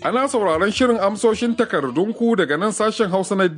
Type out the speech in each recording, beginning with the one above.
Ana sauraron shirin amsoshin takardunku daga nan sashen Hausa na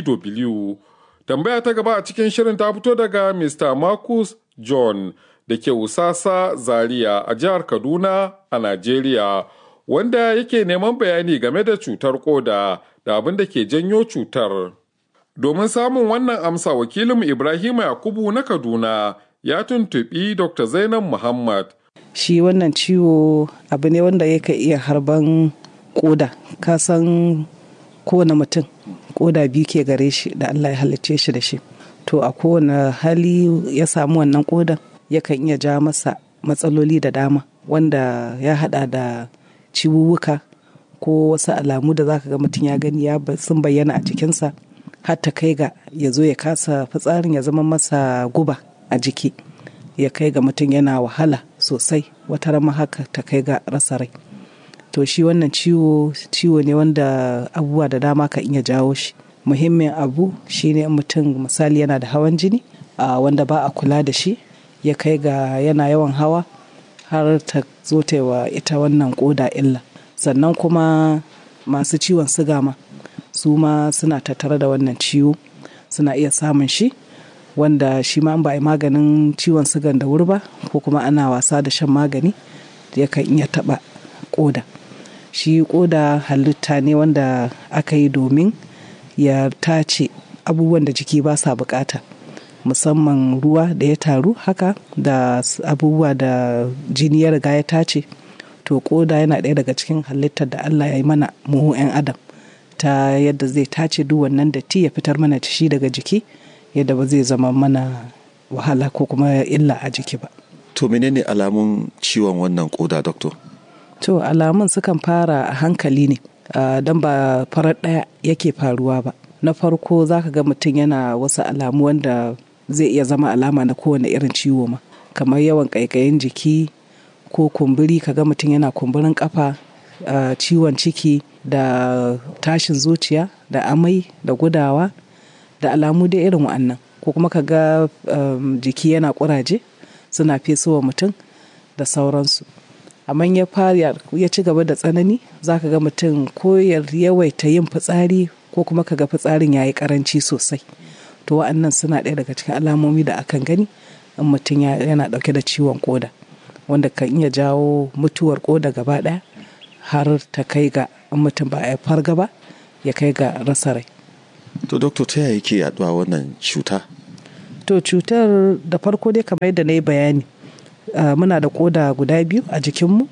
DW. Tambaya ta gaba a cikin shirin ta fito daga Mr. Marcus John da ke Usasa Zaria a jihar Kaduna a Najeriya, wanda yake neman bayani game da cutar koda da abin da ke janyo cutar. Domin samun wannan amsa wakilin Ibrahim Yakubu na Kaduna ya tuntuɓi Dr. Zainab Muhammad. Shi wannan ciwo abu ne wanda yake iya harban koda, ka san kowane mutum koda biyu ke gare shi da Allah ya halicce shi da shi. To a kowane hali ya samu wannan kodan yakan iya ja masa matsaloli da dama wanda ya hada da ciwuwuka ko wasu alamu da zaka ga mutum ya gani ya sun bayyana a jikinsa har ta kai ga ya zo ya kasa fitsarin ya zama masa guba a jiki ya kai ga mutum yana wahala sosai wata rama haka ta kai ga rasa rai to shi wannan ciwo ciwo ne wanda abubuwa da dama ka iya jawo shi muhimmin abu shine mutum misali yana da hawan jini a wanda ba a kula da shi ya kai ga yana yawan hawa har ta zo ta wa ita wannan koda illa sannan kuma masu ciwon siga ma su ma suna tattare da wannan ciwo suna iya samun shi wanda shi ma ba a yi maganin ciwon sigan da wuri ba ko kuma ana wasa da shan magani yakan iya taɓa koda shi koda halitta ne wanda aka yi domin ya tace abubuwan da jiki ba sa bukata musamman ruwa da ya taru haka da abubuwa da jini ya riga ya tace to koda yana ɗaya daga cikin halittar da allah ya yi mana mu 'yan adam ta yadda zai tace duk wannan datti ya fitar mana shi daga jiki yadda ba zai zama mana wahala ko kuma illa a jiki ba To menene alamun ciwon wannan koda doctor? to alamun sukan fara a hankali ne don ba farar ɗaya yake faruwa ba na farko za ka ga mutum yana wasu alamu wanda zai iya zama alama na kowane irin ciwo ma kamar yawan ƙaiƙayin jiki ko kumburi ka ga mutum yana kumburin kafa ciwon ciki da tashin zuciya da amai da gudawa da alamu dai irin wa'annan ko kuma ka ga jiki yana ƙuraje suna fesowa mutum da sauransu amma ya fara ya ci gaba da tsanani za ka ga mutum ko ya yawaita yin fitsari ko kuma ka ga fitsarin ya yi karanci sosai to wa'annan suna ɗaya daga cikin alamomi da akan gani in mutum yana ɗauke da ciwon koda wanda kan iya jawo mutuwar koda gaba ɗaya har ta kai ga in mutum ba a farga ba ya kai ga rasa rai To doctor ta yaya yake yaduwa wannan cuta? to cutar da farko dai kamar yadda na yi bayani Uh, muna da koda guda biyu a jikinmu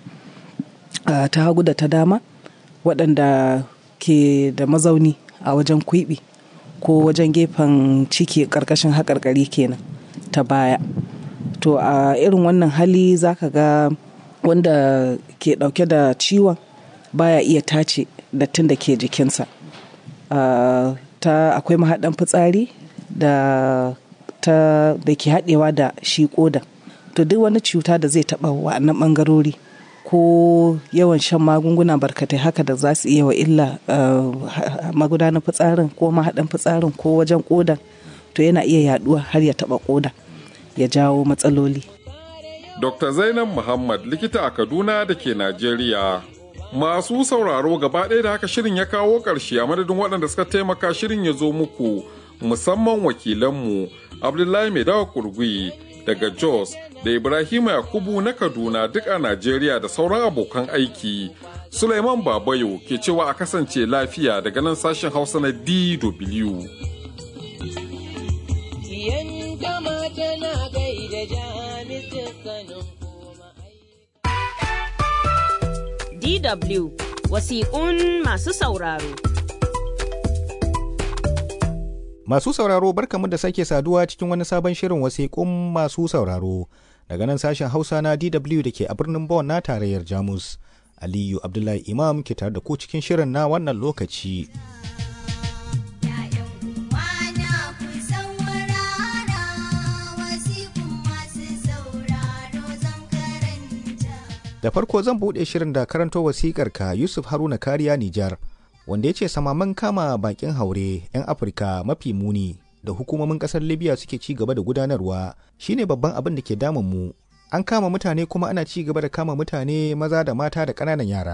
uh, ta hagu da ta dama waɗanda ke da mazauni a wajen kwiɓi ko wajen gefen ciki ƙarƙashin haƙarƙari kenan ta baya to a uh, irin wannan hali za ka ga wanda ke ɗauke da ciwon baya iya tace dattin da ke jikinsa ta akwai mahaɗan fitsari da ta da ke haɗewa da shi ƙodan to duk wani cuta da zai taɓa wa'annan ɓangarori ko yawan shan magunguna barkatai haka da za su iya wa illa magudanar fitsarin ko mahaɗin fitsarin ko wajen ƙodan to yana iya yaɗuwa har ya taɓa ƙoda ya jawo matsaloli. Dr. Zainab Muhammad likita a Kaduna da ke Najeriya. Masu sauraro gaba ɗaya da haka shirin ya kawo ƙarshe a madadin waɗanda suka taimaka shirin ya zo muku musamman wakilanmu Abdullahi Mai Dawa Kurgui daga Jos da Ibrahim Yakubu na Kaduna duk a Najeriya da sauran abokan aiki. Suleiman Babayo ke cewa a kasance lafiya daga nan sashen Hausa na DW. DW wasiƙun masu sauraro. Masu sauraro barkamu da sake saduwa cikin wani sabon shirin wasiƙun masu sauraro daga nan sashen Hausa na DW da ke a birnin Bonn na tarayyar Jamus. Aliyu Abdullahi Imam ke tare da ku cikin shirin na wannan lokaci. Da farko zan buɗe shirin da karanto wasikar ka Yusuf Haruna Kariya Nijar. wanda ya ce samaman kama bakin haure 'yan afirka mafi muni da hukumomin kasar libya suke ci gaba da gudanarwa shine babban abin da ke damun mu an kama mutane kuma ana ci gaba da kama mutane maza da mata da ƙananan yara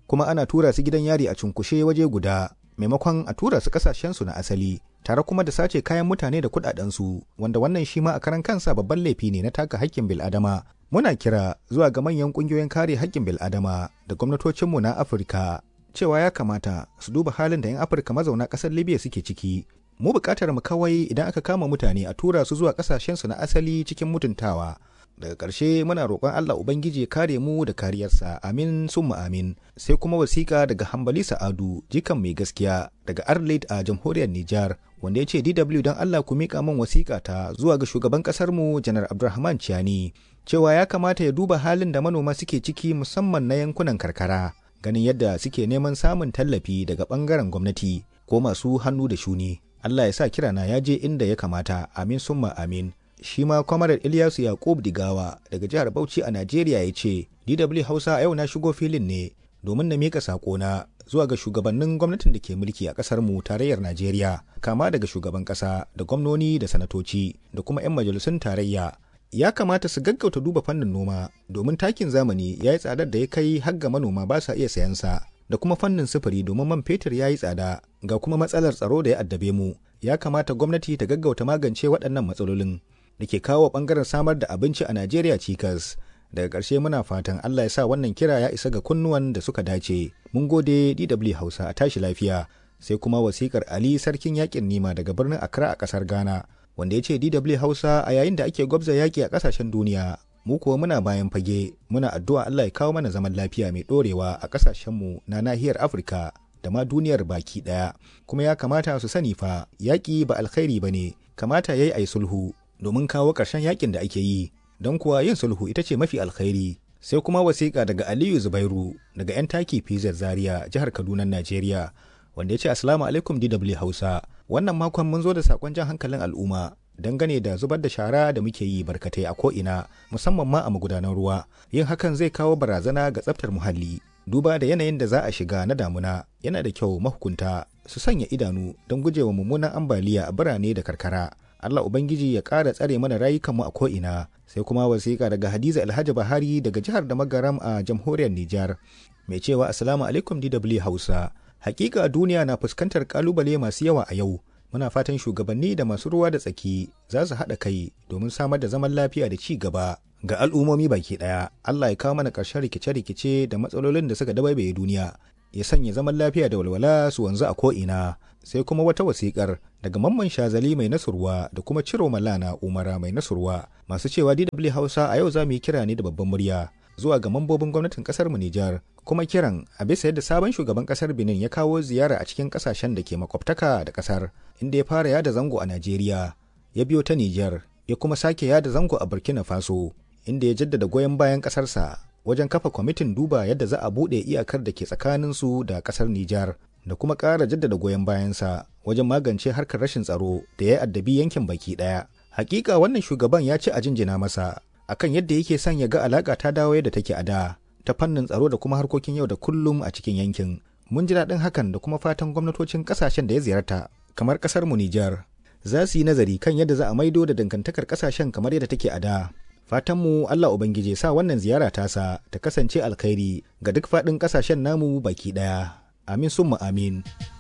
kuma ana tura su gidan yari a cunkushe waje guda maimakon a tura su kasashensu na asali tare kuma da sace kayan mutane da kudadensu wanda wannan shi ma a karan kansa babban laifi ne na taka haƙƙin bil'adama muna kira zuwa ga manyan ƙungiyoyin kare haƙƙin bil'adama da gwamnatocinmu na afirka cewa ya kamata su duba halin da 'yan afirka mazauna ƙasar libya suke ciki mu buƙatar mu kawai idan aka kama mutane a tura su zuwa ƙasashensu na asali cikin mutuntawa daga ƙarshe muna roƙon Allah Ubangiji ya kare mu da kariyarsa amin summa amin sai kuma wasiƙa daga hambali sa'adu jikan mai gaskiya daga arlit a jamhuriyar Nijar wanda ya ce DW don Allah ku miƙa min wasiƙa ta zuwa ga shugaban ƙasar mu janar Abdulrahman Ciani cewa ya kamata ya duba halin da manoma suke ciki musamman na yankunan karkara ganin yadda suke neman samun tallafi daga ɓangaren gwamnati ko masu hannu da shuni Allah ya sa kirana ya je inda ya kamata amin summa amin shi ma kwamarar Ilyasu Yakub Digawa daga jihar Bauchi a Najeriya ya ce, DW Hausa a yau na shigo filin ne domin na miƙa saƙona zuwa ga shugabannin gwamnatin da ke mulki a ƙasar mu tarayyar Najeriya, kama daga shugaban ƙasa da gwamnoni da sanatoci da kuma 'yan majalisun tarayya. Ya kamata su gaggauta duba fannin noma domin takin zamani ya yi tsadar da ya kai har ga manoma ba sa iya sayan sa. da kuma fannin sufuri domin man fetur ya yi tsada ga kuma matsalar tsaro da ya addabe mu ya kamata gwamnati ta gaggauta magance waɗannan matsalolin da ke kawo bangaren samar da abinci a Najeriya cikas. Daga ƙarshe muna fatan Allah ya sa wannan kira ya isa ga kunnuwan da suka dace. Mun gode DW Hausa a tashi lafiya. Sai kuma wasikar Ali Sarkin Yakin Nima daga birnin Accra a ƙasar Ghana, wanda ya ce DW Hausa a yayin da ake gwabza yaƙi a ƙasashen duniya. Mu kuwa muna bayan fage, muna addu'a Allah ya kawo mana zaman lafiya mai ɗorewa a ƙasashenmu na nahiyar Afirka da ma duniyar baki ɗaya. Kuma ya kamata su sani fa, yaƙi ba alkhairi ba ne, kamata ya yi a sulhu, domin kawo ƙarshen yakin da ake yi don kuwa yin sulhu ita ce mafi alkhairi sai kuma wasiƙa daga aliyu zubairu daga 'yan taki pz zaria jihar kaduna najeriya wanda ya ce asalamu alaikum dw hausa wannan makon mun zo da sakon jan hankalin al'umma dangane da zubar da shara da muke yi barkatai a ko'ina musamman ma a magudanan ruwa yin hakan zai kawo barazana ga tsaftar muhalli duba da yanayin da za a shiga na damuna yana da kyau mahukunta su sanya idanu don gujewa mummunan ambaliya a birane da karkara Allah Ubangiji ya ƙara tsare mana rayukanmu a ko'ina sai kuma wasiƙa daga Hadiza Alhaji Bahari daga jihar da magaram a jamhuriyar Nijar mai cewa Assalamu alaikum DW Hausa. Hakika duniya na fuskantar kalubale masu yawa a yau. Muna fatan shugabanni da masu ruwa da tsaki za su haɗa kai domin samar da zaman lafiya da ci gaba ga al'ummomi baki ɗaya. Allah ya kawo mana ƙarshen rikice-rikice da matsalolin da suka dabaibaye duniya. Ya sanya zaman lafiya da walwala su wanzu a ko'ina. sai kuma wata wasikar daga mamman shazali mai nasurwa da kuma ciro malana umara mai nasurwa masu cewa dw hausa a yau za mu yi kira ne da babban murya zuwa ga mambobin gwamnatin kasar mu nijar kuma kiran a bisa yadda sabon shugaban kasar benin ya kawo ziyara a cikin kasashen da ke makwabtaka da kasar inda ya fara yada zango a najeriya ya biyo ta nijar ya kuma sake yada zango a burkina faso inda ya jaddada goyon bayan kasarsa wajen kafa kwamitin duba yadda za a buɗe iyakar da ke tsakaninsu da kasar nijar da kuma ƙara jaddada goyon bayansa wajen magance harkar rashin tsaro da ya addabi yankin baki ɗaya. Hakika wannan shugaban ya ci a jinjina masa akan yadda yake son ya ga alaƙa ta dawo yadda take a da ta fannin tsaro da kuma harkokin yau da kullum a cikin yankin. Mun ji daɗin hakan da kuma fatan gwamnatocin ƙasashen da ya ziyarta kamar ƙasar mu Nijar za su yi nazari kan yadda za a maido da dangantakar ƙasashen kamar yadda take a da. Fatanmu Allah Ubangiji sa wannan ziyara tasa ta kasance alkhairi ga duk faɗin ƙasashen namu baki ɗaya. amin sun mu amin.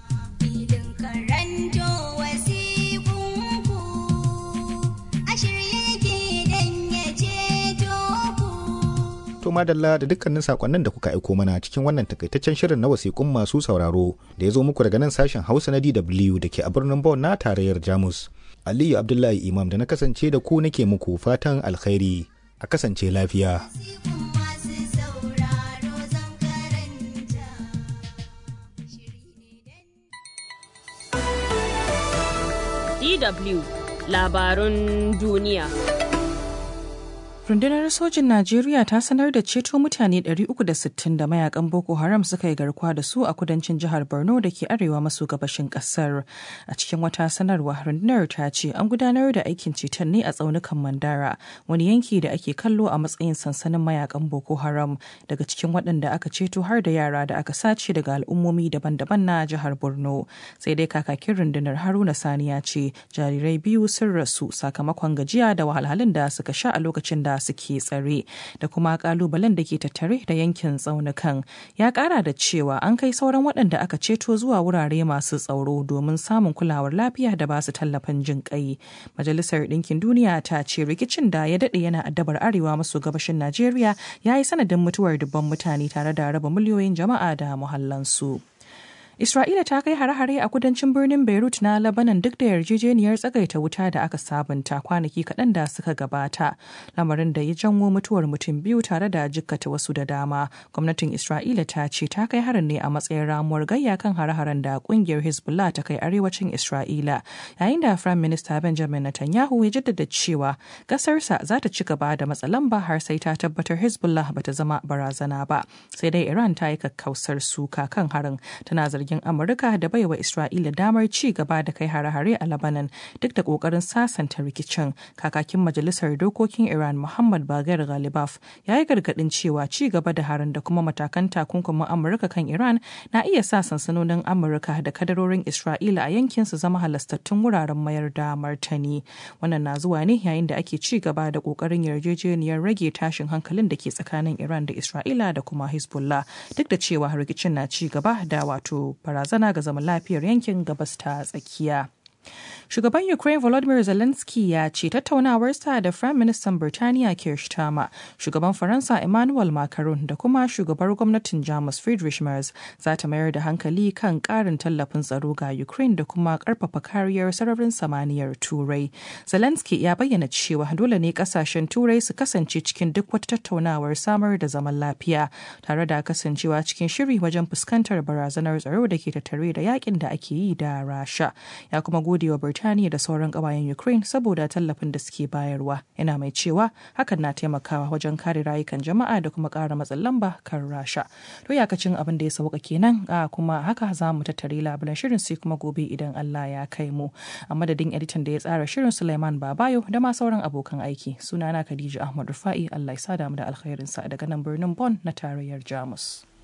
To madalla da dukkanin sakonnin da kuka aiko mana cikin wannan takaitaccen shirin na wasiƙun masu sauraro da ya zo muku daga nan sashen Hausa na DW da ke a birnin Bonn na tarayyar Jamus. Aliyu Abdullahi Imam da na kasance da ku nake muku fatan alkhairi a kasance lafiya. DW labarun duniya. Rundunar sojin Najeriya ta sanar da ceto mutane 360 da mayakan Boko Haram suka yi garkuwa da su a kudancin jihar Borno da ke arewa maso gabashin kasar. A cikin wata sanarwa rundunar ta ce an gudanar da aikin ceton ne a tsaunukan Mandara, wani yanki da ake kallo a matsayin sansanin mayakan Boko Haram daga cikin waɗanda aka ceto har da yara da aka sace daga al'ummomi daban-daban na jihar Borno. Sai dai kakakin rundunar Haruna Sani ya ce jarirai biyu sun rasu sakamakon gajiya da wahalhalun da suka sha a lokacin da da suke tsare da kuma kalubalen da ke tattare da yankin tsaunukan ya kara da cewa an kai sauran waɗanda aka ceto zuwa wurare masu tsaro domin samun kulawar lafiya da ba su tallafin jin kai majalisar ɗinkin duniya ta ce rikicin da ya daɗe yana addabar arewa maso gabashin najeriya ya yi sanadin mutuwar dubban mutane tare da raba miliyoyin jama'a da muhallansu. Isra'ila ta kai hare-hare a kudancin birnin Beirut na Lebanon duk da yarjejeniyar tsagaita wuta da aka sabunta kwanaki kaɗan da suka gabata, lamarin da ya janwo mutuwar mutum biyu tare da jikkata wasu da dama. Gwamnatin Isra'ila ta ce ta kai harin ne a matsayin ramuwar gayya kan hare-haren da kungiyar Hezbollah ta kai arewacin Isra'ila, yayin da Firayim Minista Benjamin Netanyahu ya jaddada cewa ƙasarsa za ta ci gaba da matsalan ba har sai ta tabbatar Hezbollah bata zama barazana ba. Sai dai Iran ta yi kakkausar suka kan harin, tana zargin zargin Amurka da baiwa Isra'ila damar ci gaba da kai hare-hare a Lebanon duk da kokarin sasanta rikicin. Kakakin Majalisar Dokokin Iran Muhammad Bagar Ghalibaf ya yi gargadin cewa ci gaba da harin da kuma matakan takunkumin Amurka kan Iran na iya sa sansanonin Amurka da kadarorin Isra'ila a yankin su zama halastattun wuraren mayar da martani. Wannan na zuwa ne yayin da ake ci gaba da kokarin yarjejeniyar rage tashin hankalin da ke tsakanin Iran da Isra'ila da kuma Hezbollah duk da cewa rikicin na ci gaba da wato barazana ga zaman lafiyar yankin gabas ta tsakiya. Shugaban Ukraine Volodymyr Zelensky ya ce tattaunawarsa da Firayim Ministan Birtaniya Keir Starmer, shugaban Faransa Emmanuel Macron da kuma shugabar gwamnatin Jamus Friedrich Merz za ta mayar da hankali kan ƙarin tallafin tsaro ga Ukraine da kuma ƙarfafa kariyar sararin samaniyar Turai. Zelensky ya bayyana cewa dole ne ƙasashen Turai su kasance cikin duk wata tattaunawar samar da zaman lafiya tare da kasancewa cikin shiri wajen fuskantar barazanar tsaro da ke tattare da yakin da ake yi da Rasha. Ya kuma gode wa Birtaniya da sauran ƙawayen Ukraine saboda tallafin da suke bayarwa. Yana mai cewa hakan na taimakawa wajen kare rayukan jama'a da kuma ƙara matsin lamba kan Rasha. To yakacin abin da ya sauka kenan a kuma haka za mu tattare labulan shirin sai kuma gobe idan Allah ya kai mu. A madadin editan da ya tsara shirin Suleiman Babayo da ma sauran abokan aiki. Sunana Khadija Ahmad Rufa'i Allah ya sada mu da alkhairinsa daga nan birnin Bonn na tarayyar Jamus.